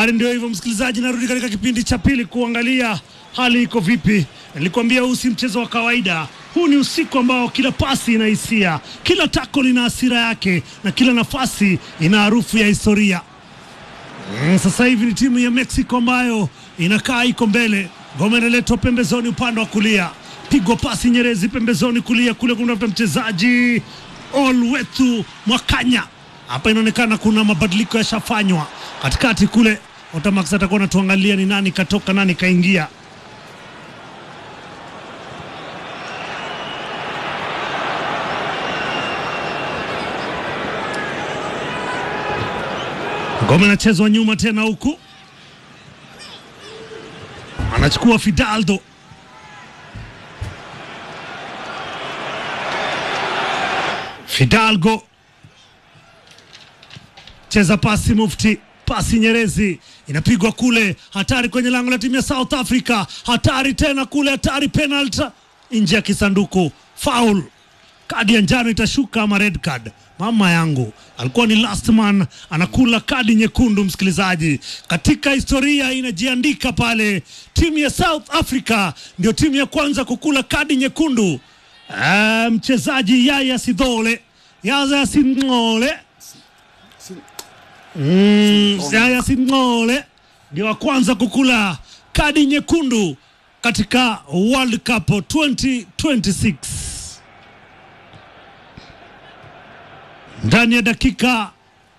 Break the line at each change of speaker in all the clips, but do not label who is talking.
Habari ndio hivyo, msikilizaji, narudi katika kipindi cha pili kuangalia hali iko vipi. Nilikwambia huu si mchezo wa kawaida. Huu ni usiku ambao kila pasi ina hisia, kila tako lina hasira yake, na kila nafasi ina harufu ya historia. Mm, sasa hivi ni timu ya Mexico ambayo inakaa iko mbele. Ngoma inaletwa pembezoni upande wa kulia, pigwa pasi Nyerezi pembezoni kulia kule kumtafuta mchezaji Olwethu Mwakanya. Hapa inaonekana kuna mabadiliko yashafanywa katikati kule. Otamax atakuwa anatuangalia ni nani katoka nani kaingia. Ngoma inachezwa nyuma tena huku, anachukua Fidaldo Fidalgo cheza pasi Mufti, pasi Nyerezi inapigwa kule, hatari kwenye lango la timu ya South Africa, hatari tena kule, hatari penalty nje ya kisanduku, foul. Kadi ya njano itashuka ama red card? Mama yangu alikuwa ni last man, anakula kadi nyekundu. Msikilizaji, katika historia inajiandika pale, timu ya South Africa ndio timu ya kwanza kukula kadi nyekundu. Ah, mchezaji Yaya Sidole Yaya Singole Mm, Yaya Singole ndio wa kwanza kukula kadi nyekundu katika World Cup 2026 ndani ya dakika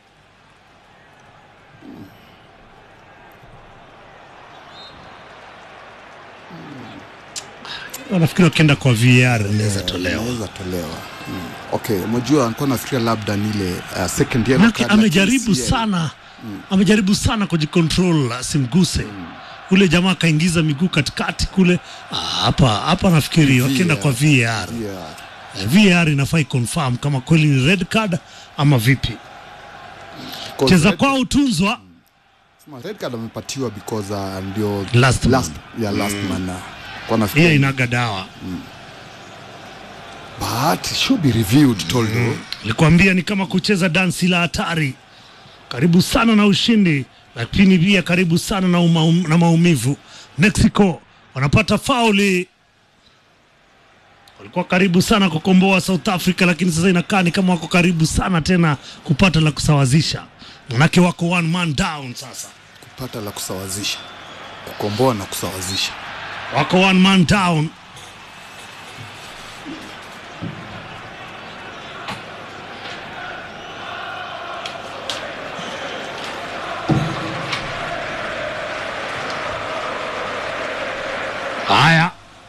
nafikiri wakienda kwa VAR inaweza tolewa.
Inaweza tolewa. Mm. Okay, mjua nilikuwa nafikiria labda ni ile uh, second year
Manake
card,
amejaribu
lakini si-
sana amejaribu sana kujikontrol asimguse ule jamaa akaingiza miguu katikati kule. Ah, Hapa hapa nafikiri wakienda kwa VAR
Yeah.
Eh, VAR inafai confirm kama kweli ni red card ama vipi.
Because
Cheza
red-
kwao utunzwa
sema red card amepatiwa because uh, ndio
Last man.
last, yeah, last man uh, kwa
hiyo
nafikiri
inaga dawa.
but it should be reviewed Toldo.
Nilikwambia ni kama kucheza dansi la hatari. Karibu sana na ushindi, lakini pia karibu sana na, uma, na maumivu. Mexico wanapata fauli, walikuwa karibu sana kukomboa South Africa, lakini sasa inakaa ni kama wako karibu sana tena kupata la kusawazisha, manake wako one man down sasa,
kupata la kusawazisha, kukomboa na kusawazisha.
wako one man down. Haya,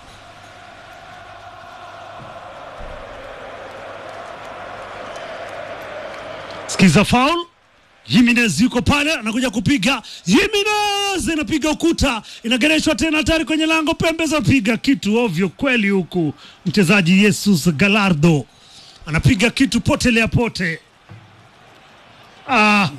sikiza foul. Jimenez yuko pale anakuja kupiga. Jimenez inapiga ukuta, inagereshwa tena hatari kwenye lango, pembe za piga kitu ovyo kweli, huku mchezaji Jesus Galardo anapiga kitu potelea pote. Ah.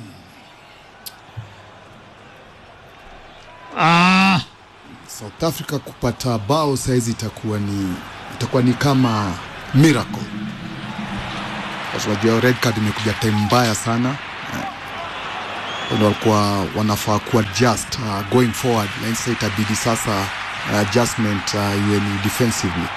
Ah.
South Africa kupata bao saizi itakuwa ni itakuwa ni kama miracle, kwa sababu unajua red card imekuja time mbaya sana Eh, ndio walikuwa wanafaa kuwa just uh, going forward, na sasa itabidi sasa uh, adjustment uh, iwe ni defensively.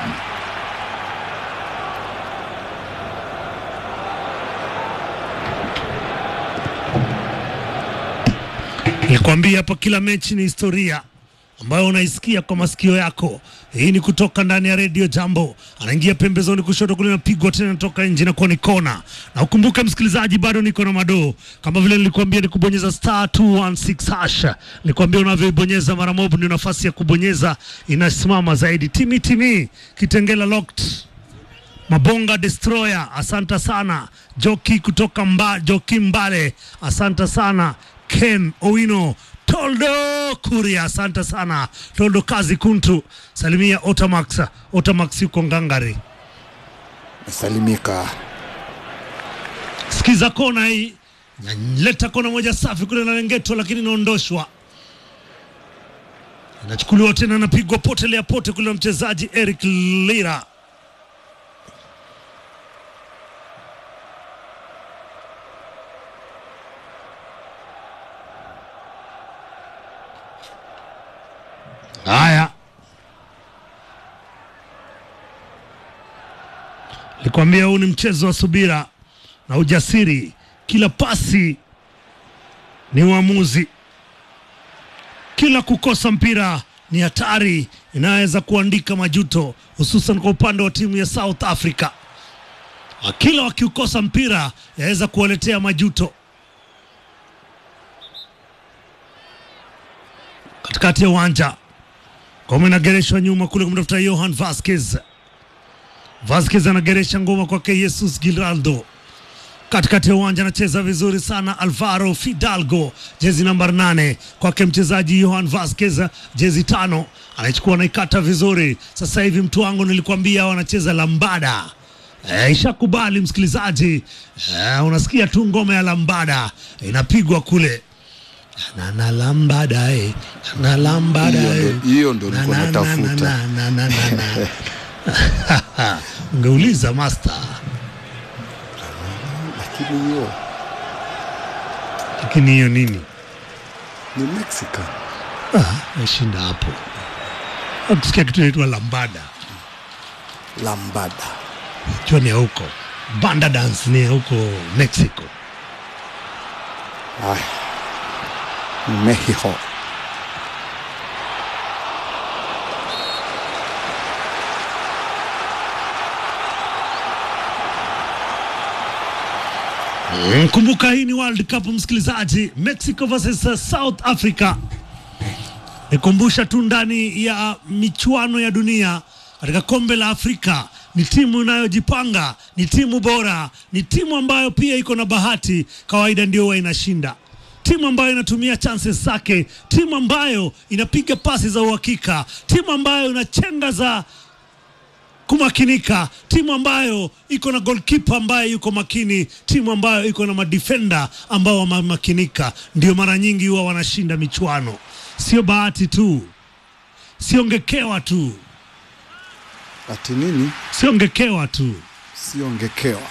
Nilikwambia hapa kila mechi ni historia ambayo unaisikia kwa masikio yako. Hii ni kutoka ndani ya redio Jambo. Anaingia pembezoni kushoto kule, napigwa tena toka nje na kuwa ni kona. Na ukumbuke msikilizaji, bado niko na madoo kama vile nilikwambia, ni kubonyeza star 216 hash. Nilikwambia unavyoibonyeza mara moja ndio nafasi ya kubonyeza inasimama zaidi. Timi timi Kitengela locked Mabonga Destroyer, asante sana. Joki kutoka mba, Joki Mbale, asante sana. Ken Owino, Toldo Kuria, asante sana. Toldo Kazi Kuntu, salimia Otamax. Otamax yuko ngangari.
Mesalimika
Sikiza kona hii, naleta kona moja safi kule na Lengeto, lakini inaondoshwa, inachukuliwa tena, napigwa potelea pote kule na mchezaji Eric Lira. Haya, likwambia huu ni mchezo wa subira na ujasiri. Kila pasi ni uamuzi, kila kukosa mpira ni hatari inaweza kuandika majuto, hususan kwa upande wa timu ya South Africa. Kila wakiukosa mpira yaweza kuwaletea majuto. Katikati ya uwanja ngoma inagereshwa nyuma kule kumtafuta Johan Vasquez. Vasquez anageresha ngoma kwake Jesus Giraldo katikati ya uwanja anacheza vizuri sana Alvaro Fidalgo, jezi namba nane kwake mchezaji Johan Vasquez, jezi tano anaichukua anaikata vizuri. Sasa hivi mtu wangu nilikwambia wanacheza lambada. E, ishakubali msikilizaji. E, unasikia tu ngoma ya lambada inapigwa kule na na lambada eh, na lambada
Hiyo
eh.
ndo- hiyo ndo
Na,
nilikuwa
na, na,
natafuta.
na, na, na, na, na. Ungeuliza master,
lakini hiyo
lakini hiyo nini
ni Mexican.
nashinda hapo. Kusikia kitu inaitwa lambada,
Lambada.
jua ni ya huko. Banda dance ni ya huko Mexico.
Ay. Mexico.
Mm, Kumbuka hii ni World Cup msikilizaji, Mexico versus South Africa. Nikumbusha tu ndani ya michuano ya dunia katika kombe la Afrika ni timu inayojipanga, ni timu bora, ni timu ambayo pia iko na bahati, kawaida ndio huwa inashinda, timu ambayo inatumia chances zake, timu ambayo inapiga pasi za uhakika, timu ambayo inachenga za kumakinika, timu ambayo iko na goalkeeper ambaye yuko makini, timu ambayo iko na madefender ambao wamemakinika, ndio mara nyingi huwa wanashinda michuano. Sio bahati tu, siongekewa tu,
Ati nini?
siongekewa tu.
Siongekewa.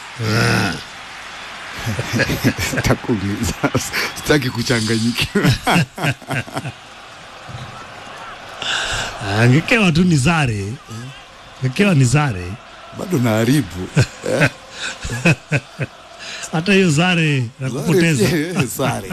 Takuuliza. Sitaki kuchanganyikiwa.
Ah, Ngekewa tu ni zare, ngekewa ni zare.
Bado naharibu.
Hata hiyo zare na kupoteza
Sare.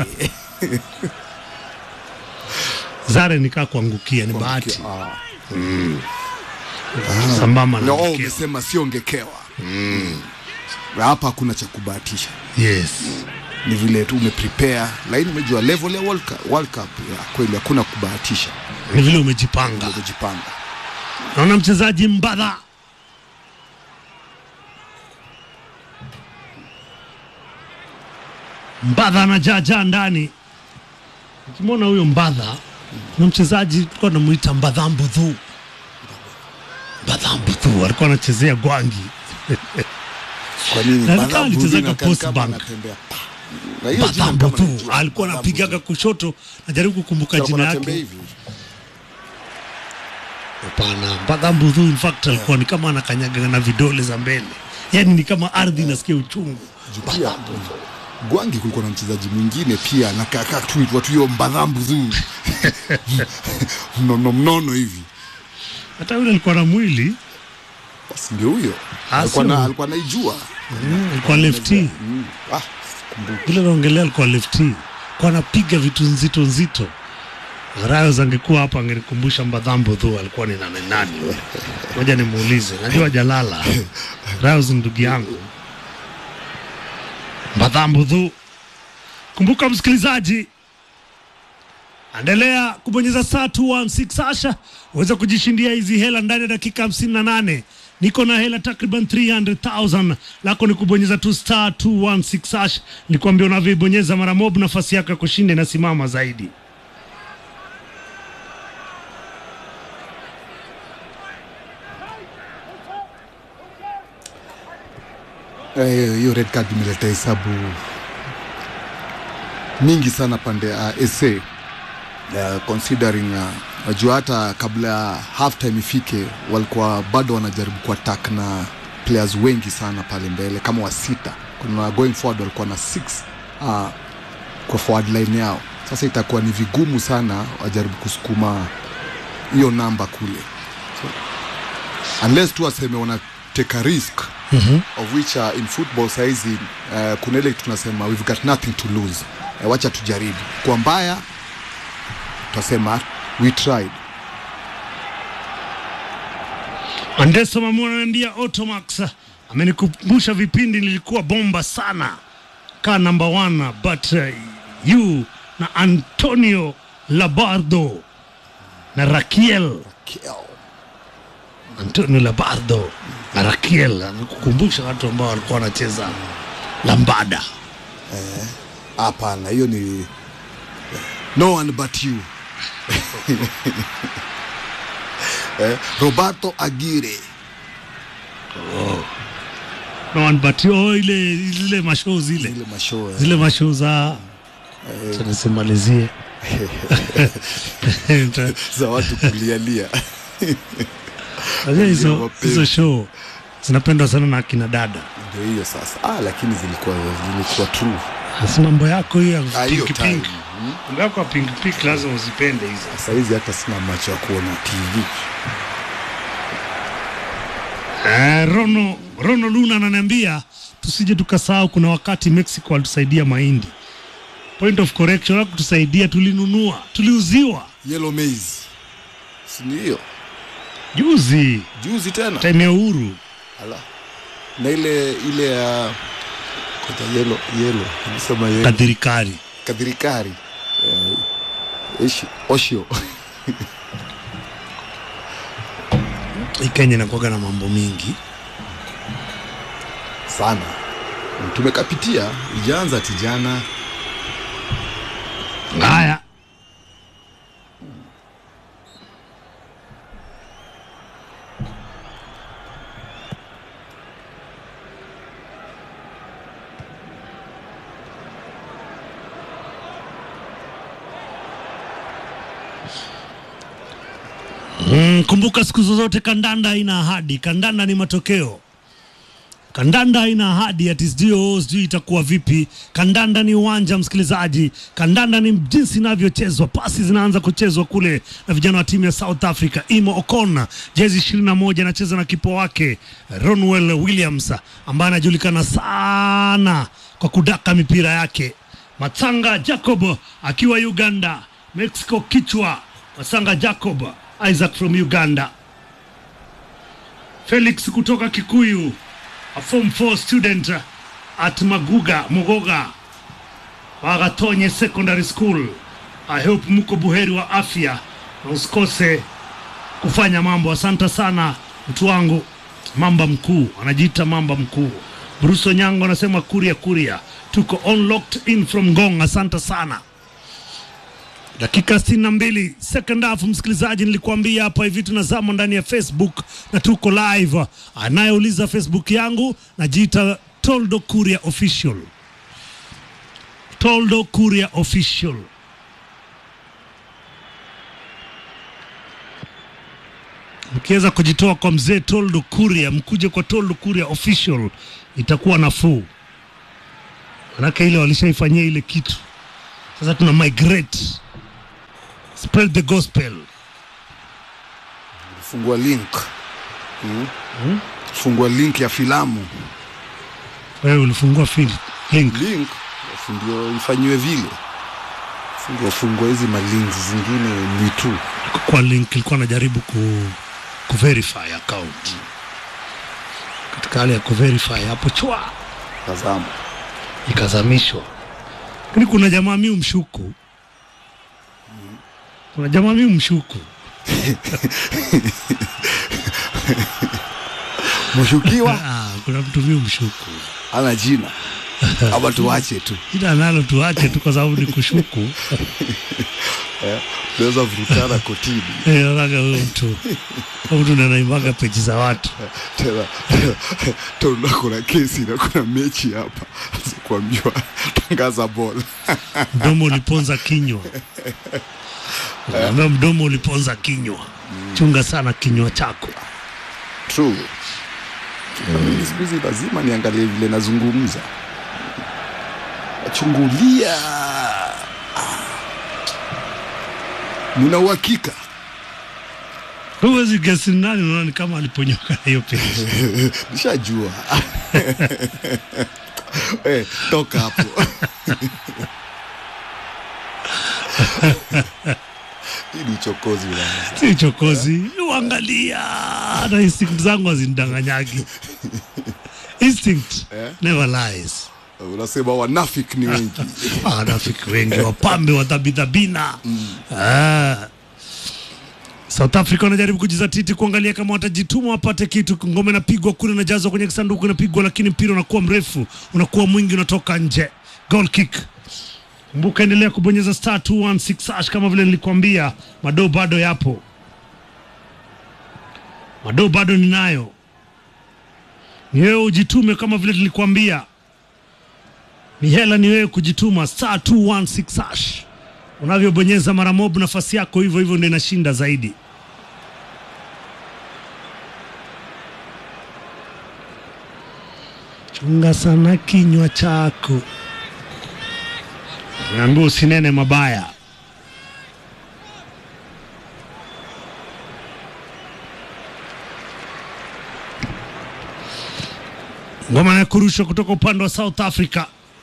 zare nikaa kuangukia, ni bahati
Ah.
sambamba na
No,
ngekewa.
umesema siongekewa. Hapa hakuna cha kubahatisha.
Yes.
Ni vile tu umeprepare, lakini umejua level ya World Cup, World Cup ya kweli hakuna kubahatisha.
Ni vile umejipanga.
Umejipanga.
Naona mchezaji Mbadha Mbadha anajaajaa ndani. Ukimwona huyo Mbadha na mchezaji tulikuwa tunamuita Mbadha Mbudhu. Mbadha Mbudhu alikuwa anachezea Gwangi.
Kwa nini?
Na
Badha
kama
Mbudhi
alichezaga
inakaa
Post
kama
Bank.
anatembea. Na hiyo jina
Mbadha
kama
Mbudhu
najua.
alikuwa
Badha
anapigaga kushoto, najaribu kukumbuka
Mbudhi.
jina
Alikuwa
yake.
anatembea hivi.
Hapana, Mbadha Mbudhu in fact alikuwa ni kama anakanyaga na vidole za mbele, yaani ni kama ardhi inasikia uchungu.
Juu pia Gwangi kulikuwa na mchezaji mwingine pia nakaka tu itwa tu hiyo mbadhambu zu mnono mnono hivi
Hata yule alikuwa na mwili
basi ndio huyo
Ah,
alikuwa
sio.
na alikuwa naijua
Mm, alikuwa lefty
mm. ah kumbuka
vile naongelea, alikuwa lefty, kwa anapiga vitu nzito nzito. Rayos angekuwa hapa angenikumbusha Mbadhambo tu alikuwa ni nani nani yule. Ngoja nimuulize, najua jalala. Rayos ni ndugu yangu. Mbadhambo tu. Kumbuka msikilizaji, endelea kubonyeza saa 216 hasha uweze kujishindia hizi hela ndani ya dakika 58. Niko na hela takriban 300,000 lako ni kubonyeza tu star 216 hash. Nikwambia unavyoibonyeza mara mob, nafasi yako ya kushinda inasimama zaidi.
Eh, hiyo red card imeleta hesabu mingi sana pande ya uh, SA uh, considering uh, najua hata kabla ya half time ifike walikuwa bado wanajaribu kuattack na players wengi sana pale mbele kama wa sita kuna going forward walikuwa na six uh, kwa forward line yao sasa itakuwa ni vigumu sana wajaribu kusukuma hiyo namba kule so, unless tu waseme wana take a risk mm-hmm. of which uh, in football saizi uh, kuna ile tunasema we've got nothing to lose uh, wacha tujaribu kwa mbaya tutasema we tried
Andeso Mamu ananiambia Automax amenikumbusha vipindi nilikuwa bomba sana ka number one but uh, you na Antonio Labardo na Rakiel
Kill.
Antonio Labardo na Rakiel amekukumbusha watu ambao walikuwa wanacheza lambada.
hapana hiyo ni no one but you eh, roberto agire
No one but you. Oh, ile zile mashow zile
ile mashow eh.
zile mashow za Acha nisimalizie
za watu kulialia
Unajua hizo
mapenzi.
hizo show zinapendwa sana na akina dada.
ndio hiyo sasa ah, lakini zilikuwa zilikuwa true
Asi mambo yako hiyo
Ah,
ya
hiyo
pink
time.
pink, mambo yako ya pink pink lazima uzipende hizo.
sasa hizi hata sina macho ya kuona tv
Eh, Rono Rono Luna ananiambia tusije tukasahau, kuna wakati Mexico walitusaidia mahindi. Point of correction, kutusaidia tulinunua, tuliuziwa
yellow maize si ni hiyo
juzi
juzi tena
time ya uhuru.
Ala. na ile ile ya koja yellow yellow nisema yellow
Kadhirikari
kadhirikari eh, ishi oshio
hii Kenya inakuwaga na mambo mingi.
sana tumekapitia ijaanza tijana
Haya, Mm, kumbuka siku zozote kandanda haina ahadi, kandanda ni matokeo. Kandanda haina ahadi ati sijui oh, sijui itakuwa vipi. Kandanda ni uwanja, msikilizaji. Kandanda ni jinsi inavyochezwa. Pasi zinaanza kuchezwa kule na vijana wa timu ya South Africa. Imo Okona, jezi ishirini na moja, anacheza na kipo wake Ronwell Williams ambaye anajulikana sana kwa kudaka mipira yake. Matsanga Jacob akiwa Uganda, Mexico kichwa. Masanga Jacob, Isaac from Uganda. Felix kutoka Kikuyu, a form 4 student at Maguga Mogoga Wagatonye Secondary School. I hope mko buheri wa afya na usikose kufanya mambo. Asante sana mtu wangu, mamba mkuu anajiita mamba mkuu. Bruce Onyango anasema kuria kuria, tuko on locked in from Ngong. Asante sana. Dakika 62 second half, msikilizaji, nilikuambia hapa hivi tunazama ndani ya Facebook na tuko live. Anayeuliza Facebook yangu najiita Toldo Kuria Official, Toldo Kuria Official. Mkiweza kujitoa kwa mzee Toldo Kuria, mkuje kwa Toldo Kuria Official, itakuwa nafuu, manake ile walishaifanyia ile kitu. Sasa tuna migrate spread the gospel.
fungua link mm. fungua link ya filamu
Wewe ulifungua fil link
link alafu ndio ifanyiwe vile ndio fungua hizi malinks zingine ni tu
kwa link ilikuwa najaribu ku, ku verify account katika hali ya ku verify hapo chwa
tazama
ikazamishwa, lakini kuna jamaa mi umshuku, kuna jamaa mi umshuku
mshukiwa
ah, kuna mtu mi umshuku
ana jina ama tuache tu
ila nalo tuache tu kwa sababu ni kushuku
tunaweza vurutana kotini
Eh, naonaga huyo mtu huyo mtu ndo anaimwaga peji za watu
tena tena kuna kesi na kuna mechi hapa kuambiwa tangaza bola
mdomo uliponza kinywa Naambia mdomo uliponza kinywa chunga sana kinywa chako
true mimi siku hizi lazima niangalie vile nazungumza achungulia nina uhakika
huwezi gesi nani, unaona ni kama aliponyoka na hiyo pesa.
nishajua Eh, toka hapo hii ni uchokozi bwana.
si chokozi, uangalia na instinct zangu hazinidanganyagi. Instinct
Eh?
never lies.
unasema wanafik ni wengi
wanafiki wengi wapambe wadhabidhabina ah. South Africa wanajaribu kujizatiti kuangalia kama watajituma wapate kitu. Ngome inapigwa kule, inajazwa kwenye kisanduku, inapigwa, lakini mpira unakuwa mrefu, unakuwa mwingi, unatoka nje. Goal kick. Kumbuka, endelea kubonyeza star 216 hash kama vile nilikwambia, madoo bado yapo, madoo bado ninayo. Ni wewe ujitume kama vile nilikwambia ni hela ni wewe kujituma star 216 hash. Unavyobonyeza mara mob, nafasi yako hivyo hivyo ndio inashinda zaidi. Chunga sana kinywa chako, naambia usinene mabaya. Ngoma ya kurushwa kutoka upande wa South Africa.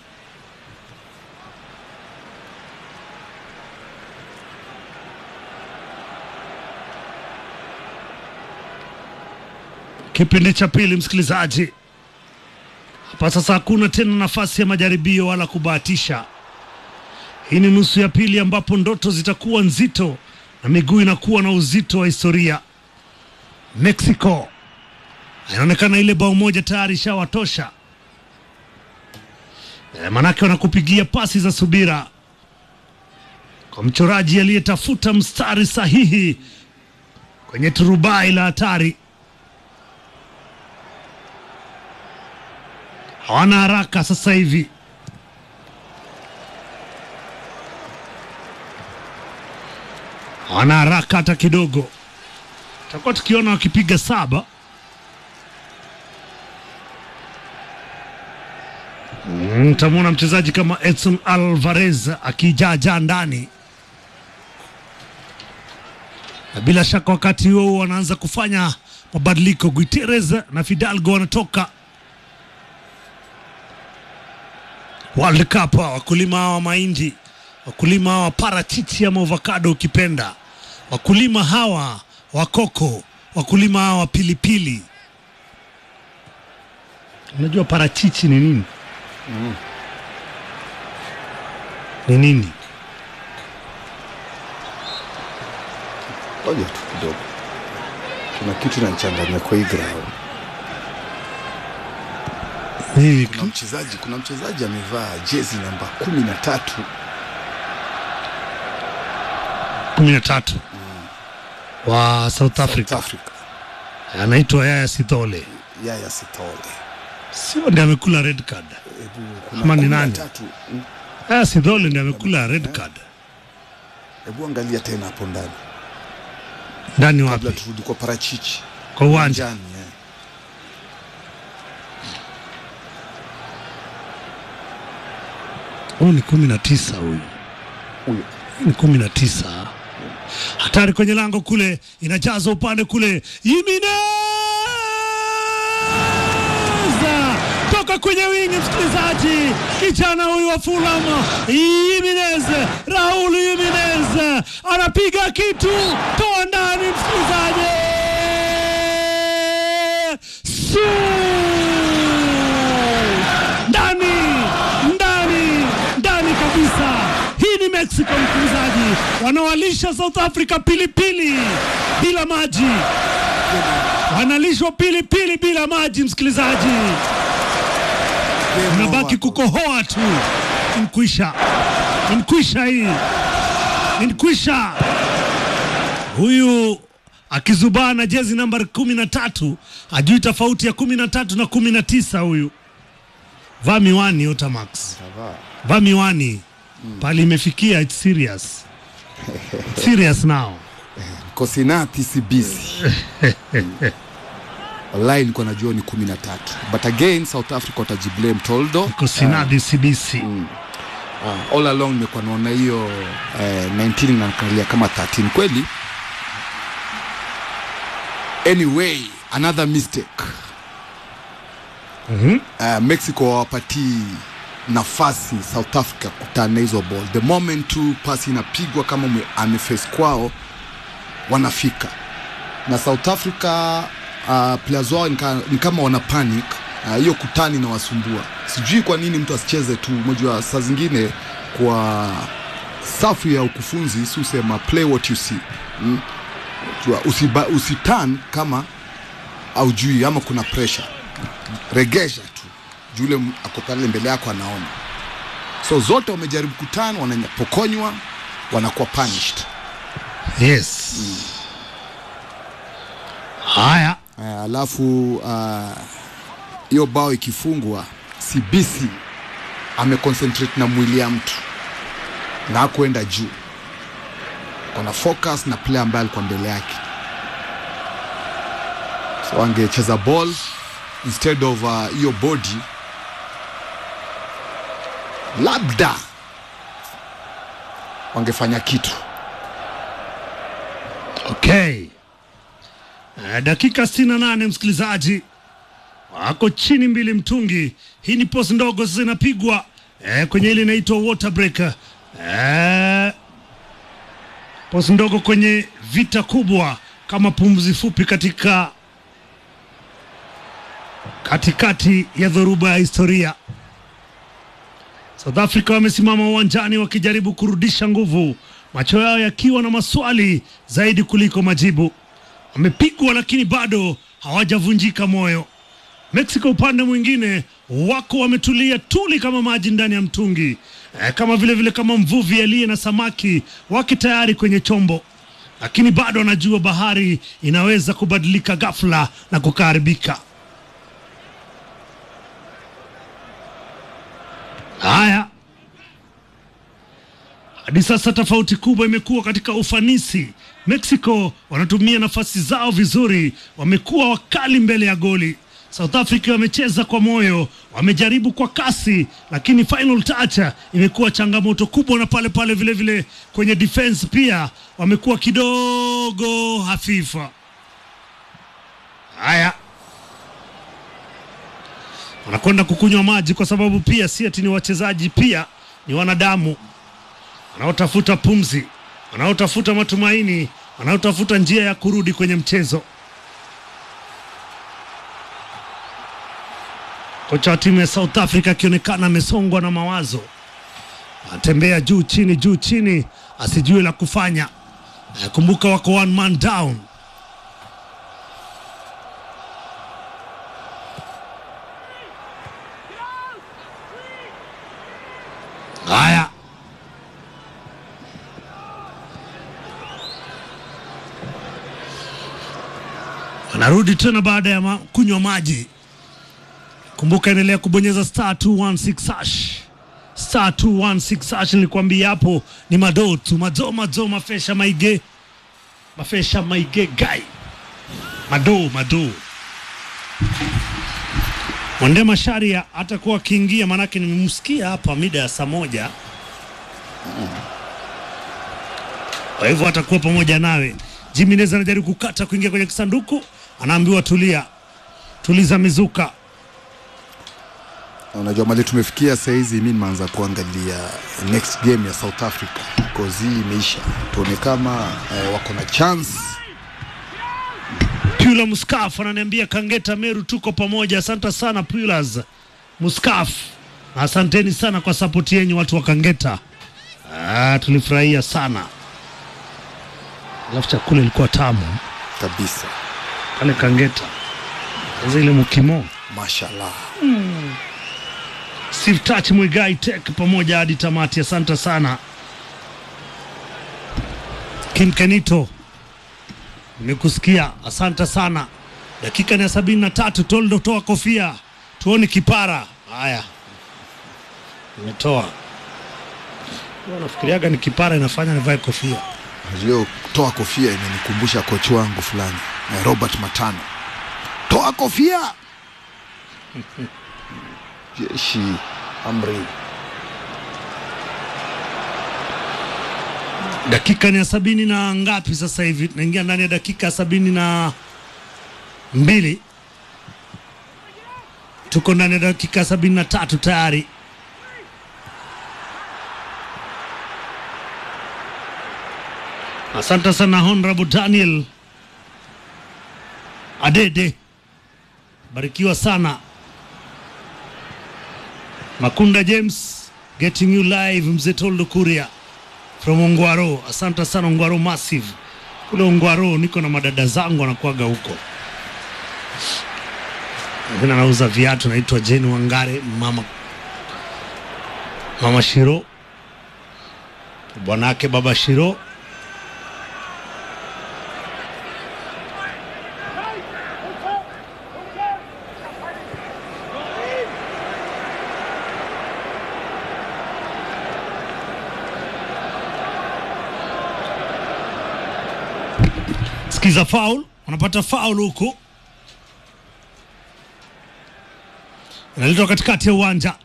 Kipindi cha pili, msikilizaji, hapa sasa hakuna tena nafasi ya majaribio wala kubahatisha. Hii ni nusu ya pili ambapo ndoto zitakuwa nzito na miguu inakuwa na uzito wa historia. Mexico inaonekana ile bao moja tayari ishawatosha, e, manake wanakupigia pasi za subira kwa mchoraji aliyetafuta mstari sahihi kwenye turubai la hatari. Hawana haraka sasa hivi, hawana haraka hata kidogo. Tutakuwa tukiona wakipiga saba. Mm, Utamwona mchezaji kama Edson Alvarez akijaajaa ndani, na bila shaka wakati huo huo wanaanza kufanya mabadiliko. Guiterres na Fidalgo wanatoka World Cup, wakulima hawa mahindi, wakulima hawa parachichi ama avocado ukipenda, wakulima hawa wa koko, wakulima hawa pilipili. Unajua parachichi ni nini? Ni nini?
Ngoja tu kidogo, kuna kitu nachanganya kwa hii ground.
Nini?
Kuna mchezaji kuna mchezaji amevaa jezi namba kumi na tatu
kumi na tatu wa South Africa
South Africa,
anaitwa Yaya Sithole,
Yaya Sithole.
sio ndiye amekula red card?
Hebu kuna
Ama ni
kumi na
nani?
tatu. Mm,
Yaya Sithole ndiye amekula red card.
Hebu angalia tena hapo ndani
Ndani
kabla
wapi?
turudi kwa parachichi
Kwa uwanja.
Uwanjani, eh.
Huyu ni kumi na tisa huyu
Huyo
ni kumi na tisa. Hatari kwenye lango kule, inajaza upande kule, Jimenez toka kwenye wingi, msikilizaji, kijana huyu wa Fulham Jimenez, Raul Jimenez anapiga kitu, toa ndani, msikilizaji, Su! ndani ndani ndani kabisa. Hii ni Mexico msikilizaji, wanawalisha South Africa pilipili bila maji, wanalishwa pilipili bila maji msikilizaji,
Game
unabaki
over.
kukohoa tu. Inkwisha, inkwisha, hii inkwisha. Huyu akizubaa na jezi nambari kumi na tatu hajui tofauti ya kumi na tatu na kumi na tisa huyu. Vaa miwani Otamax,
Savaa.
vaa miwani pale imefikia, it's serious serious now.
Kosinati Sibisi wallahi nilikuwa najua ni kumi na tatu but again South Africa watajiblame Toldo
Kosinadi CBC
Ah, all along nimekuwa naona hiyo eh, 19 inaangalia kama 13 kweli anyway another mistake
Mhm.
uh, mexico hawapatii nafasi south africa kutana hizo ball the moment tu pasi inapigwa kama mwe- ameface kwao wanafika na south africa uh, players wao ni ka- ni kama wana panic Ah, hiyo uh, kutani inawasumbua sijui kwa nini mtu asicheze tu unajua saa zingine kwa safu ya ukufunzi si usema play what you see mm? Jua, usiba, usitan kama aujui ama kuna pressure regesha tu juu yule m- ako pale mbele yako anaona so zote wamejaribu kutana wanapokonywa wanakuwa punished
Yes. Haya.
uh, alafu ah, hiyo uh, bao ikifungwa CBC ameconcentrate na mwili ya mtu na akuenda juu kona focus na player ambaye alikuwa mbele yake so angecheza ball instead of ah, hiyo uh, body labda wangefanya kitu
Okay. Eh, dakika 68 msikilizaji, wako chini mbili mtungi. Hii ni post ndogo sasa inapigwa eh, kwenye ile inaitwa water break. Eh, post ndogo kwenye vita kubwa kama pumzi fupi katika katikati ya dhoruba ya historia. South Africa wamesimama uwanjani wakijaribu kurudisha nguvu, macho yao yakiwa na maswali zaidi kuliko majibu. Wamepigwa lakini bado hawajavunjika moyo. Mexico upande mwingine wako wametulia tuli kama maji ndani ya mtungi e, kama vile vile kama mvuvi aliye na samaki wake tayari kwenye chombo, lakini bado anajua bahari inaweza kubadilika ghafla na kukaharibika. Haya, hadi sasa tofauti kubwa imekuwa katika ufanisi. Mexico wanatumia nafasi zao vizuri, wamekuwa wakali mbele ya goli. South Africa wamecheza kwa moyo, wamejaribu kwa kasi, lakini final touch imekuwa changamoto kubwa, na pale pale vile vile kwenye defense pia wamekuwa kidogo hafifa. Haya, wanakwenda kukunywa maji kwa sababu pia si ati ni wachezaji, pia ni wanadamu wanaotafuta pumzi, wanaotafuta matumaini, wanaotafuta njia ya kurudi kwenye mchezo. Kocha wa timu ya South Africa akionekana amesongwa na mawazo, anatembea juu chini, juu chini, asijue la kufanya. Eh, Kumbuka wako one man down. Haya, wanarudi tena baada ya ma kunywa maji. Kumbuka, endelea kubonyeza star 216 hash star 216 hash. Nilikwambia hapo ni madoo tu, mazo mazo, mafesha maige, mafesha maige gai, madoo madoo. Mwende Masharia atakuwa akiingia, maanake nimemsikia hapa mida ya saa moja kwa hivyo atakuwa pamoja nawe. Jimenez anajaribu kukata kuingia kwenye kisanduku, anaambiwa tulia, tuliza mizuka.
unajua mali tumefikia sahizi mi nimeanza kuangalia next game ya south africa because hii imeisha tuone kama eh, wako na chance
Pula Muskaf ananiambia Kangeta Meru, tuko pamoja. Asante sana Pulas Muskaf, na asanteni sana kwa sapoti yenyu watu wa Kangeta. Ah, tulifurahia sana, alafu chakula ilikuwa tamu
kabisa
pale Kangeta, sasa ile mukimo
mashallah
Steve Touch Mwigai Tech pamoja hadi tamati. Asante sana Kim Kenito, nimekusikia, asante sana. Dakika ni ya sabini na tatu. Toldo, toa kofia tuone kipara. Haya, nimetoa. Huwa Nafikiriaga ni kipara inafanya nivae kofia.
hiyo toa kofia imenikumbusha kochi wangu fulani eh, robert matano toa kofia jeshi amri
Dakika ni ya sabini na ngapi sasa hivi? Tunaingia ndani ya dakika ya sabini na mbili. Tuko ndani ya dakika sabini na tatu tayari. Asante sana Honorable Daniel Adede, barikiwa sana. Makunda James getting you live, mzee Toldo Kuria from Ongwaro. Asante sana Ongwaro Massive kule Ongwaro, niko na madada zangu wanakuaga huko, lakini anauza viatu, naitwa Jane Wangare, mama mama Shiro, bwanake baba Shiro. Sikiza faul, wanapata faul huku, inaletwa katikati ya uwanja,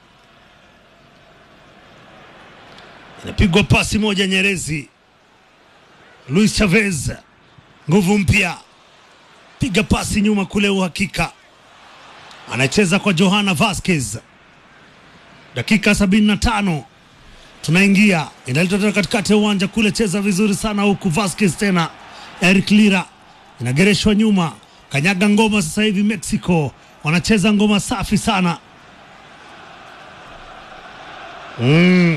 inapigwa pasi moja nyerezi. Luis Chavez, nguvu mpya, piga pasi nyuma kule, uhakika anacheza kwa Johanna Vasquez. Dakika sabini na tano tunaingia, inaletwa tena katikati ya uwanja kule, cheza vizuri sana huku, Vasquez tena Eric Lira inagereshwa nyuma, kanyaga ngoma sasa hivi. Mexico wanacheza ngoma safi sana mm.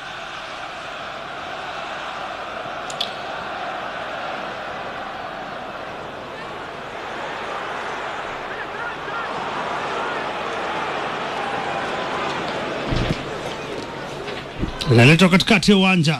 Inaletwa katikati ya uwanja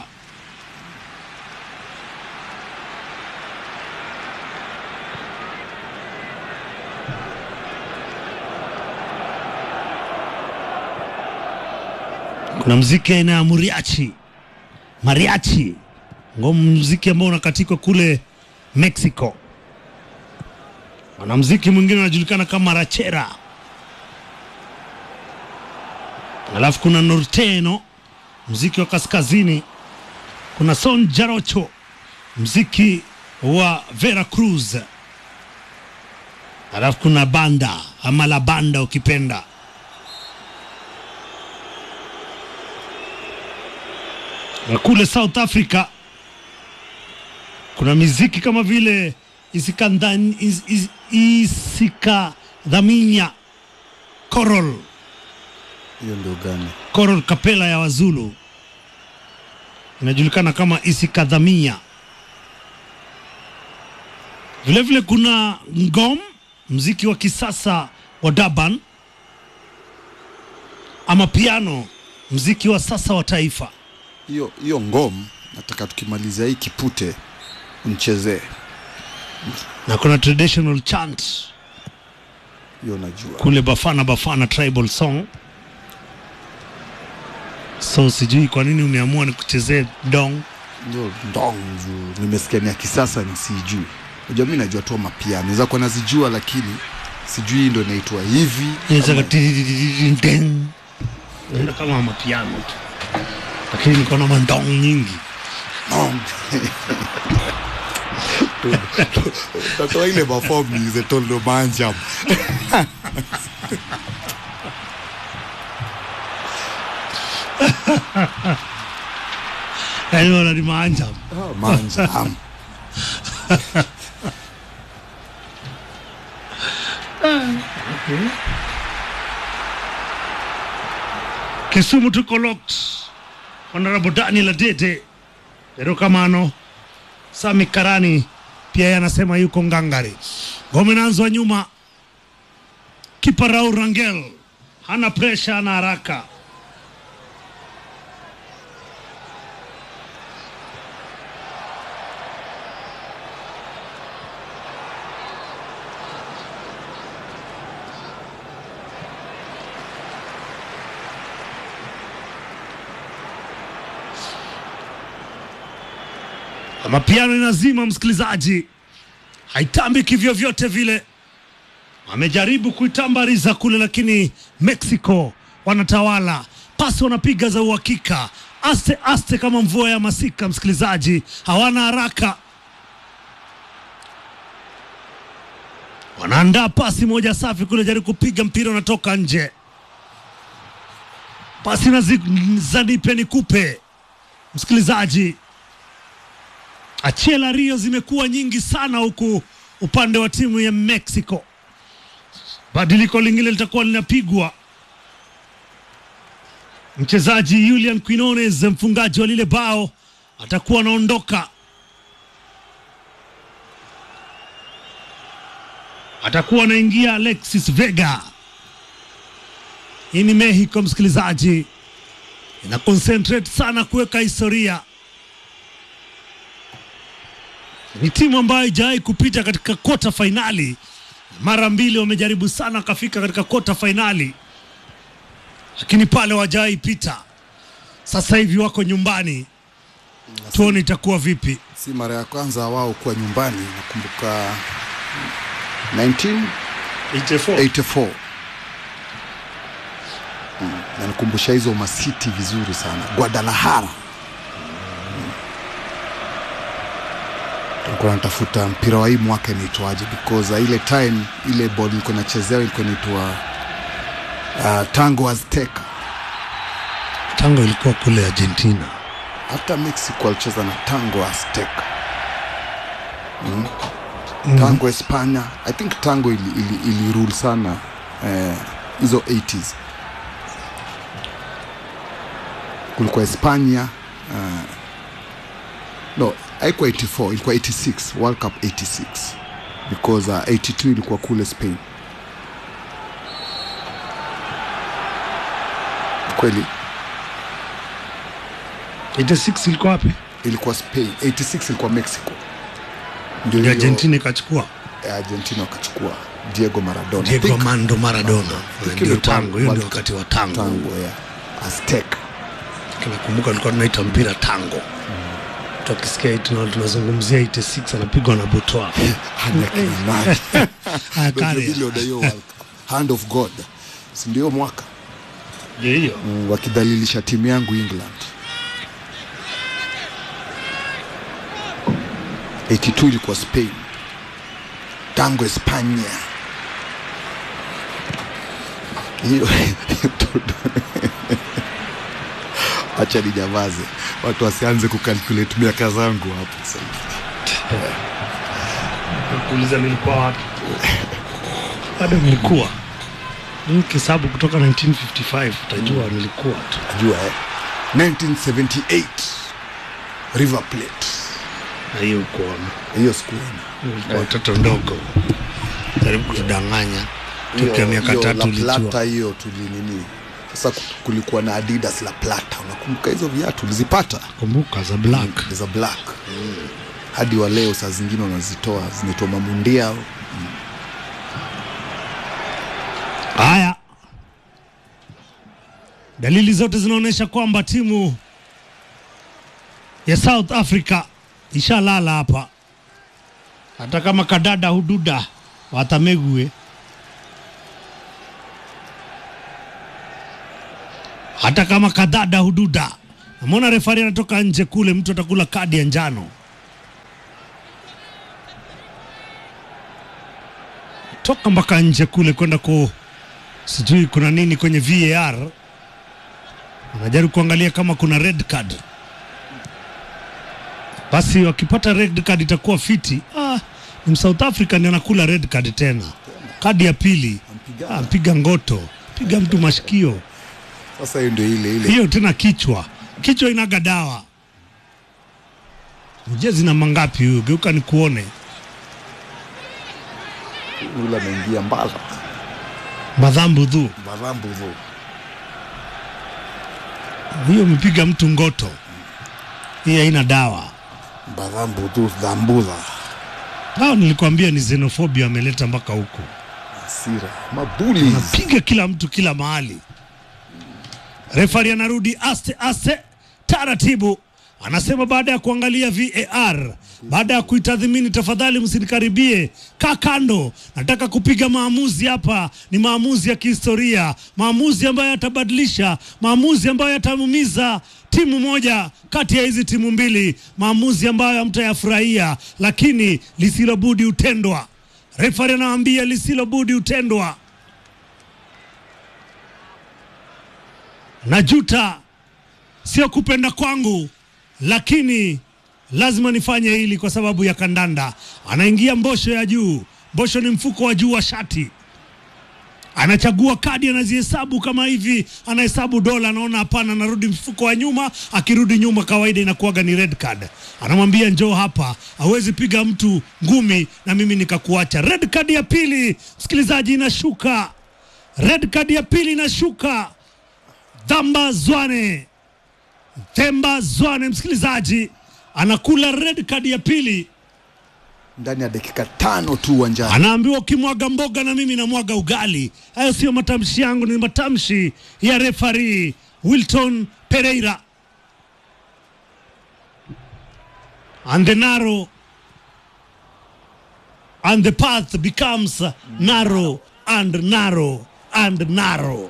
kuna mziki aina ya muriachi mariachi, ngoma mziki ambao unakatikwa kule Mexico. Mwanamziki mwingine anajulikana kama rachera, alafu kuna norteno, mziki wa kaskazini. Kuna son jarocho, mziki wa Veracruz, alafu kuna banda ama la banda ukipenda na kule South Africa kuna miziki kama vile isikandhan- is- is- isikadhaminya Coral
hiyo ndio gani?
Coral kapela ya Wazulu inajulikana kama isikadhamia. Vilevile kuna ngom, mziki wa kisasa wa Durban, ama piano, mziki wa sasa wa taifa.
Hiyo hiyo ngom, nataka tukimalizia hii kipute mchezee
na kuna traditional chant
hiyo, najua
kule Bafana Bafana tribal song. So sijui kwa nini umeamua nikuchezee dong.
hiyo ndong juu nimesikia ni ya kisasa, nisijui. Unajua, mimi najua tu mapiano naweza kuwa nazijua, lakini sijui ndo inaitwa hivi
Inaweza
ama-
katidididididing. Inaenda kama mapiano tu, lakini niko na mandong nyingi.
Ndong. Utatoa ile mafomu nize toldo manjam
Yaani wananimanja
manjam
Kisumu tuko locked. Honorable Daniel Adede erokamano Sami Karani pia yeye anasema yuko ngangari. Ngome inaanzwa nyuma, kipa Raul Rangel hana presha, hana haraka. Mapiano inazima, msikilizaji, haitambi kivyovyote vile. Amejaribu kuitambariza kule, lakini Mexico wanatawala. Pasi wanapiga za uhakika, aste aste, kama mvua ya masika. Msikilizaji, hawana haraka, wanaandaa pasi moja safi kule, jaribu kupiga mpira unatoka nje. Pasi na zi- za nipe nikupe, msikilizaji. Achela Rio zimekuwa nyingi sana huku upande wa timu ya Mexico. Badiliko lingine litakuwa linapigwa. Mchezaji Julian Quinones, mfungaji wa lile bao, atakuwa anaondoka. Atakuwa anaingia Alexis Vega. Hii ni Mexico, msikilizaji, ina concentrate sana kuweka historia. Ni timu ambayo haijawahi kupita katika kota fainali. Mara mbili wamejaribu sana wakafika katika kota fainali, lakini pale wajawahi pita. Sasa hivi wako nyumbani, tuone itakuwa vipi.
si mara ya kwanza wao kuwa nyumbani. Nakumbuka 1984 Mm, nanikumbusha hizo masiti vizuri sana Guadalajara. Mm. Tulikuwa natafuta mpira wa hii mwaka inaitwaje, because uh, ile time ile ball ilikuwa nachezea ilikuwa inaitwa uh, Tango Azteca.
Tango ilikuwa kule Argentina.
hata Mexico alicheza na Tango Azteca mm. Tango Espanya, I think Tango ili, ili, ili rule sana eh, hizo 80s kulikuwa Espanya uh, no haikuwa 84 ilikuwa 86 World Cup 86 because uh, 82 ilikuwa kule Spain kweli
86 ilikuwa wapi?
ilikuwa Spain 86 ilikuwa Mexico ndio
Ndio
hiyo-
Argentina ikachukua
eh, Argentina wakachukua Diego Maradona
Diego
I think
Armando Maradona.
think
Ndio
ilikuwa
tango, hiyo ndio
World
wakati wa tango.
tango ya Azteca
Nakumbuka tulikuwa tunaita mpira tango. Tukisikia hii tuna- tunazungumzia 86 anapigwa na Butwa.
hana kinai
Akari.
vile hiyo World Cup. hand of God si ndio mwaka
Ndio hiyo.
mm, wakidhalilisha timu yangu England 82 ilikuwa Spain tango Espanya hiyo acha nijamaze watu wasianze kukalculate miaka zangu hapo sasa
Kuuliza nilikuwa wapi? Bado nilikuwa. Ni kisabu kutoka 1955 utajua nilikuwa tu.
najua eh? 1978 River Plate
Na hiyo kuona.
hiyo sikuona
Kwa watoto ndogo. Jaribu kutudanganya. Tukiwa miaka
Hiyo
tatu
La
ulijua.
Plata hiyo tulinini sasa ku- kulikuwa na Adidas La Plata unakumbuka hizo viatu ulizipata
Kumbuka za black.
za black hadi wa leo saa zingine wanazitoa zinaitwa mamundia
Haya, dalili zote zinaonyesha kwamba timu ya South Africa ishalala hapa, hata kama kadada hududa watamegue, hata kama kadada hududa. Namwona refari anatoka nje kule, mtu atakula kadi ya njano. Toka mpaka nje kule kwenda ku sijui kuna nini kwenye VAR, wanajaribu kuangalia kama kuna red card. Basi wakipata red card itakuwa fiti. Ah, ni South Africa ndiye anakula red card tena, kadi ya pili. Ah, mpiga ngoto, piga mtu mashikio,
sasa hiyo ndio ile ile
hiyo tena kichwa, kichwa inaga dawa. Mjezi na mangapi huyu? Geuka nikuone.
ule ameingia mbala
Madhambu dhu,
marambu dhu
hiyo mpiga mtu ngoto, hii haina dawa.
marambu dhu dhambudha
Hao nilikwambia ni xenophobia ameleta mpaka huku.
hasira mabuli
Piga kila mtu kila mahali. Refari anarudi aste aste taratibu, anasema baada ya kuangalia VAR, baada ya kuitathmini, tafadhali msinikaribie, kaa kando, nataka kupiga maamuzi hapa. Ni maamuzi ya kihistoria, maamuzi ambayo yatabadilisha, maamuzi ambayo yatamumiza timu moja kati ya hizi timu mbili, maamuzi ambayo hamtayafurahia, lakini lisilobudi hutendwa. Refari anawaambia lisilobudi utendwa. Najuta, sio kupenda kwangu, lakini lazima nifanye hili kwa sababu ya kandanda. Anaingia mbosho ya juu. Mbosho ni mfuko wa juu wa shati anachagua kadi, anazihesabu kama hivi, anahesabu dola, anaona hapana, anarudi mfuko wa nyuma. Akirudi nyuma, kawaida inakuwaga ni red card. Anamwambia njoo hapa, hawezi piga mtu ngumi na mimi nikakuacha. Red card ya pili, msikilizaji, inashuka. Red card ya pili inashuka. Dhamba Zwane, Themba Zwane, msikilizaji, anakula red card ya pili
ndani ya dakika tano tu uwanjani.
anaambiwa ukimwaga mboga na mimi namwaga ugali. Hayo sio matamshi yangu, ni matamshi ya refari Wilton Pereira. And the narrow and the path becomes narrow and narrow and narrow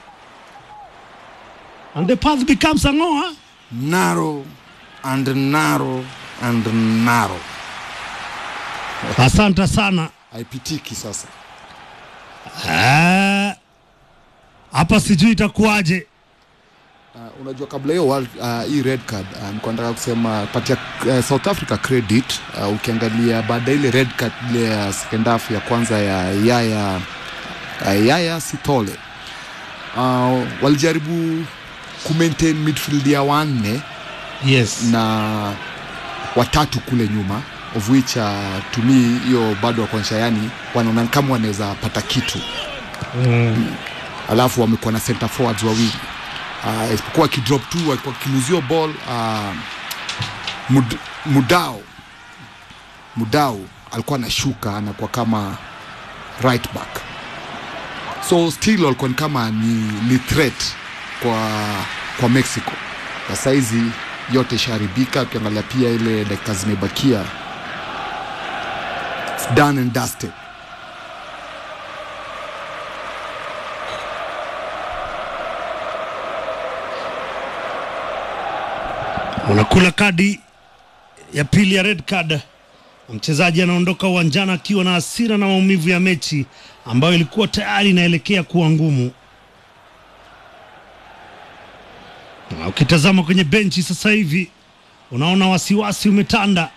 and the path becomes ang'oa
Narrow and narrow and narrow,
asante sana
haipitiki sasa.
Ah, hapa sijui itakuwaje
Uh, unajua kabla hiyo world- uh, hii red card uh, nilikuwa nataka kusema patia uh, South Africa credit uh, ukiangalia baada ya ile red card ile ya second half ya kwanza ya Yaya uh, Yaya Sithole uh, walijaribu kumaintain midfield ya wanne
yes
na watatu kule nyuma of which uh, to me hiyo bado wakuonyesha yani wanaona kama wanaweza pata kitu alafu wamekuwa na center forwards wawili uh, isipokuwa akidrop tu walikuwa kiluzio ball uh, mud, mudao mudao alikuwa anashuka anakuwa kama right back so still walikuwa ni kama ni, ni threat kwa kwa mexico na saizi yote ishaharibika ukiangalia pia ile dakika zimebakia It's done and dusted
unakula kadi ya pili ya red card. Mchezaji anaondoka uwanjani akiwa na hasira na maumivu ya mechi ambayo ilikuwa tayari inaelekea kuwa ngumu. Na ukitazama kwenye benchi sasa hivi unaona wasiwasi umetanda.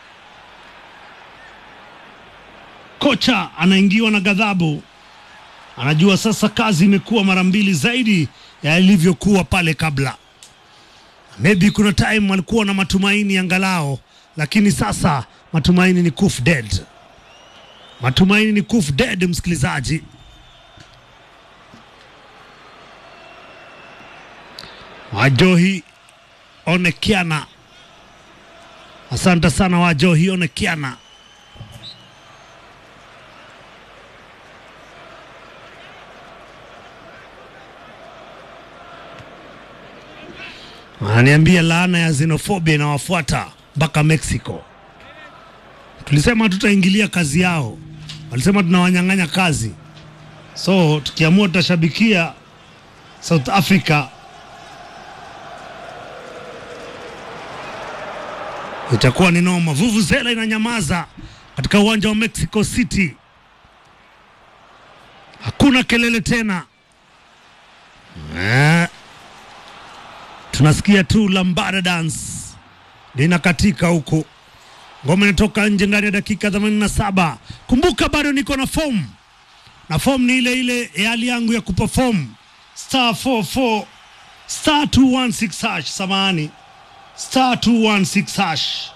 Kocha anaingiwa na ghadhabu, anajua sasa kazi imekuwa mara mbili zaidi ya ilivyokuwa pale kabla. Maybe kuna time walikuwa na matumaini angalao, lakini sasa matumaini ni kuf dead. Matumaini ni kuf dead, msikilizaji. Wajohi Onekiana, asante sana Wajohi Onekiana. Ananiambia laana ya xenofobia inawafuata mpaka Mexico. Tulisema tutaingilia kazi yao, walisema tunawanyang'anya kazi, so tukiamua tutashabikia South Africa itakuwa ni noma. Vuvuzela inanyamaza katika uwanja wa Mexico City, hakuna kelele tena eh. Tunasikia tu lambada dance linakatika huku, ngoma inatoka nje ndani ya dakika 87. Kumbuka bado niko na form na form ni ile ile ya hali yangu ya kuperform star 44 star 216 hash, samahani star 216 hash.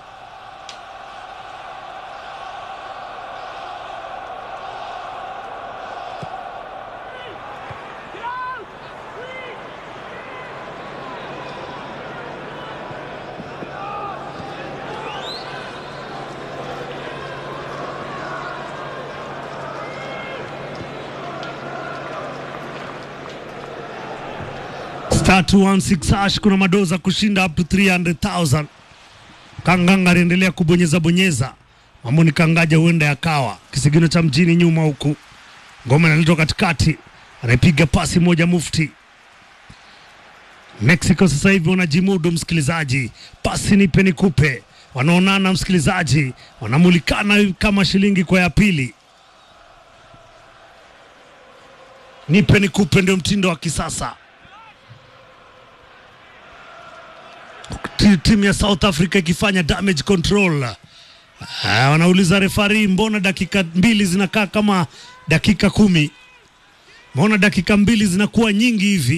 star 216 hash kuna madoza kushinda up to 300,000. Kanganga aliendelea kubonyeza bonyeza, mambo ni kangaja, huenda yakawa kisigino cha mjini nyuma huku, ngoma inaletwa katikati, anaipiga pasi moja mufti. Mexico sasa hivi wanajimudu, msikilizaji, pasi nipe nikupe, wanaonana, msikilizaji, wanamulikana kama shilingi kwa ya pili. Nipe nikupe, ndio mtindo wa kisasa. Ti- Timu ya South Africa ikifanya damage control. Ah, wanauliza refari, mbona dakika mbili zinakaa kama dakika kumi? Mbona dakika mbili zinakuwa nyingi hivi?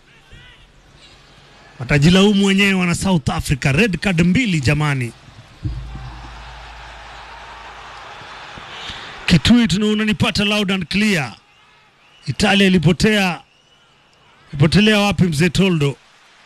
Watajilaumu wenyewe wana South Africa. Red card mbili jamani. Kitui tuna unanipata loud and clear. Italia ilipotea ipotelea wapi mzee Toldo?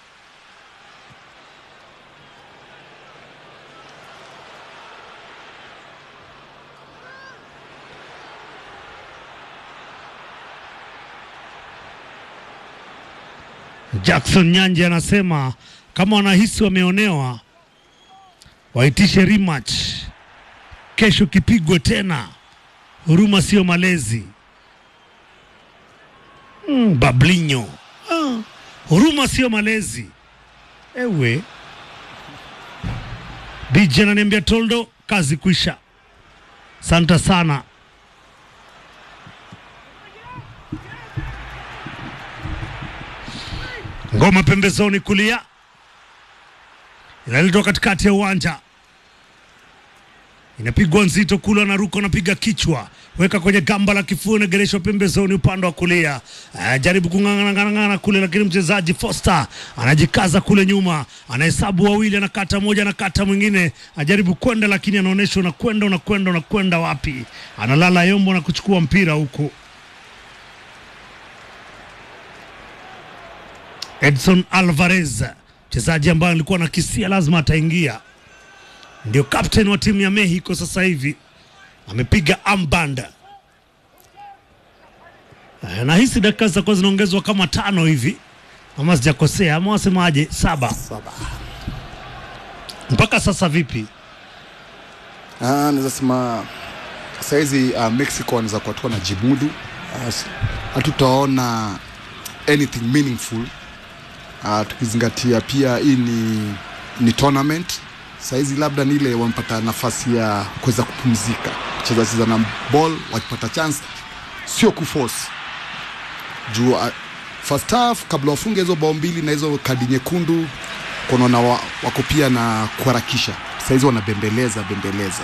Jackson Nyanje anasema kama wanahisi wameonewa waitishe rematch kesho, kipigwe tena. Huruma sio malezi. Mm, Bablinyo ah, huruma sio malezi. Ewe DJ ananiambia Toldo, kazi kwisha. Santa sana. Ngoma pembezoni kulia, inaletwa katikati ya uwanja, inapigwa nzito kule, anaruka anapiga kichwa, weka kwenye gamba la kifua, inagereshwa pembezoni upande wa kulia. Ah, jaribu kung'ang'ana kule, lakini mchezaji Foster anajikaza kule nyuma, anahesabu wawili, anakata moja, anakata mwingine, ajaribu kwenda, lakini anaonyesha unakwenda, unakwenda, unakwenda wapi? Analala yombo na kuchukua mpira huku Edson Alvarez, mchezaji ambaye alikuwa na kisia lazima ataingia, ndio captain wa timu ya Mexico sasa hivi, amepiga armband. Eh, Nahisi dakika zitakuwa zinaongezwa kama tano hivi, ama sijakosea, ama wasemaje? Saba
Saba.
mpaka sasa. Vipi?
Ah, naweza sema sahizi uh, Mexico wanaweza kuwa tu wanajimudu. Ah, s- Hatutaona anything meaningful uh, tukizingatia pia hii ni, ni tournament sahizi, labda ni ile wamepata nafasi ya kuweza kupumzika, cheza cheza na ball, wakipata chance sio kuforce juu uh, first half kabla wafunge hizo bao mbili na hizo kadi nyekundu kunaona wa, wako pia na kuharakisha sahizi wanabembeleza bembeleza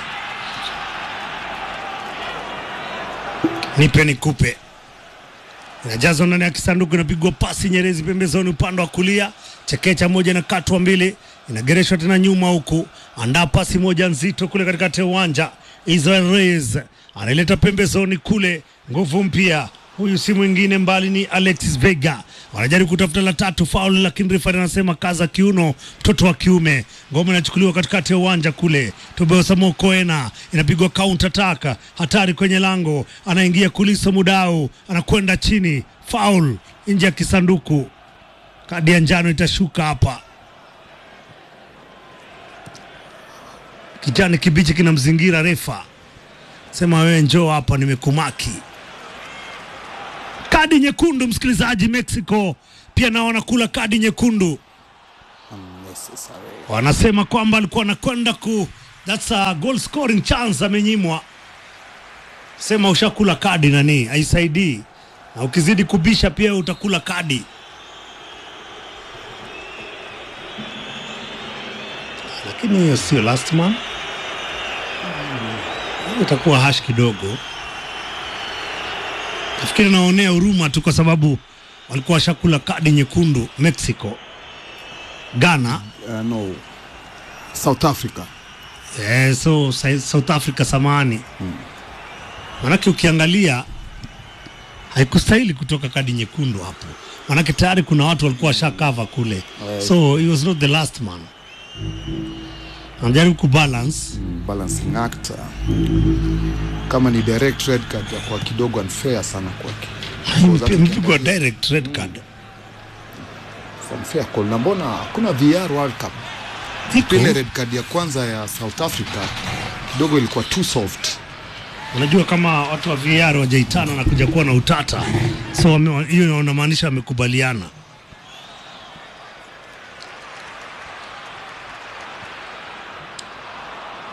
nipe nikupe inajazwa ndani ya kisanduku, inapigwa pasi nyerezi pembezoni upande wa kulia, chekecha moja na katwa mbili, inagereshwa tena nyuma huku, andaa pasi moja nzito kule katikati ya uwanja. Israel Reyes anaileta pembezoni kule, nguvu mpya huyu si mwingine mbali ni Alexis Vega. Wanajaribu kutafuta la tatu faul, lakini refari anasema kaza kiuno, mtoto wa kiume. Ngoma inachukuliwa katikati ya uwanja kule, Tobias Mokoena inapigwa counter attack, hatari kwenye lango, anaingia Kuliso Mudau, anakwenda chini, faul nje ya kisanduku. Kadi ya njano itashuka hapa. Kijani kibichi kinamzingira refa, sema wewe njoo hapa, nimekumaki kadi nyekundu, msikilizaji. Mexico pia nao wanakula kadi nyekundu, wanasema kwamba alikuwa anakwenda ku that's a goal scoring chance, amenyimwa. Sema ushakula kadi nani, haisaidii, na ukizidi kubisha pia utakula kadi. Lakini hiyo sio last man, Hiyo itakuwa hash kidogo. Nafikiri naonea huruma tu kwa sababu walikuwa washakula kadi nyekundu Mexico. Ghana
uh, no South Africa
eh, so Sa- South Africa samani manake ukiangalia haikustahili kutoka kadi nyekundu hapo, manake tayari kuna watu walikuwa washakava kule, so he was not the last man. Anajaribu kubalance
mm, balancing act uh, kama ni direct red card kwa kidogo unfair sana kwake
mpigwa direct red card.
unfair call na mbona hakuna VR World Cup
Iko.
ile red card ya kwanza ya South Africa kidogo ilikuwa too soft
Unajua kama watu wa VAR wajaitana na kuja kuwa na utata, so wame- hiyo inamaanisha wamekubaliana.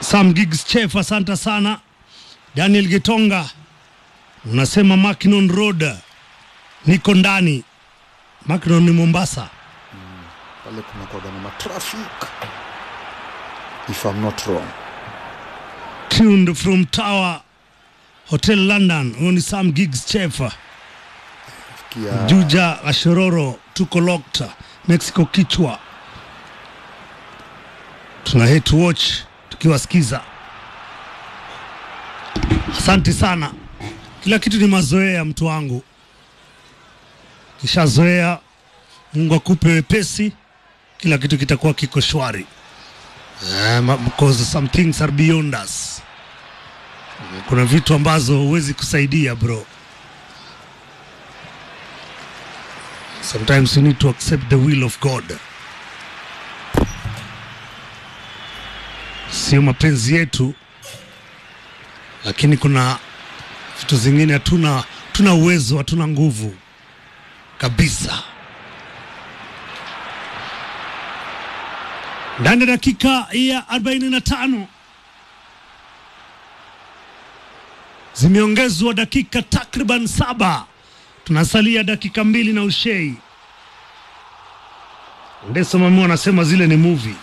Sam Giggs Chef, asante sana. Daniel Gitonga unasema Mackinon Road, niko ndani. Mackinon ni Mombasa.
pale kuna kwaga na matrafik if I'm not wrong.
Tuned from Tower Hotel London. Huyo ni Sam Giggs Chef.
Kia
Juja Ashororo, tuko locked. Mexico kichwa, tuna hate to watch tukiwasikiza. Asante sana. Kila kitu ni mazoea, mtu wangu, kishazoea. Mungu akupe wepesi, kila kitu kitakuwa kiko shwari. Eh, ma- because some things are beyond us. Kuna vitu ambazo huwezi kusaidia bro. Sometimes you need to accept the will of God. Sio mapenzi yetu, lakini kuna vitu zingine hatuna tuna uwezo, hatuna nguvu kabisa. Ndani ya dakika ya 45 zimeongezwa dakika takriban saba tunasalia dakika mbili na ushei. Ndeso Mami anasema zile ni movie.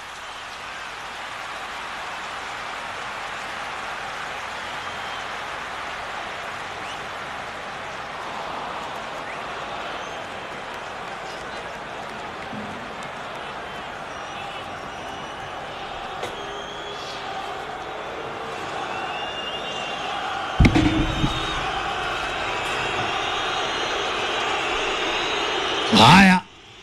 Haya,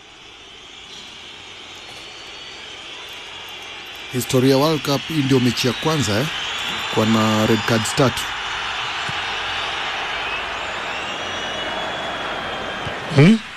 historia ya World Cup hii ndio mechi ya kwanza eh, kwa na red cards tatu.
hmm?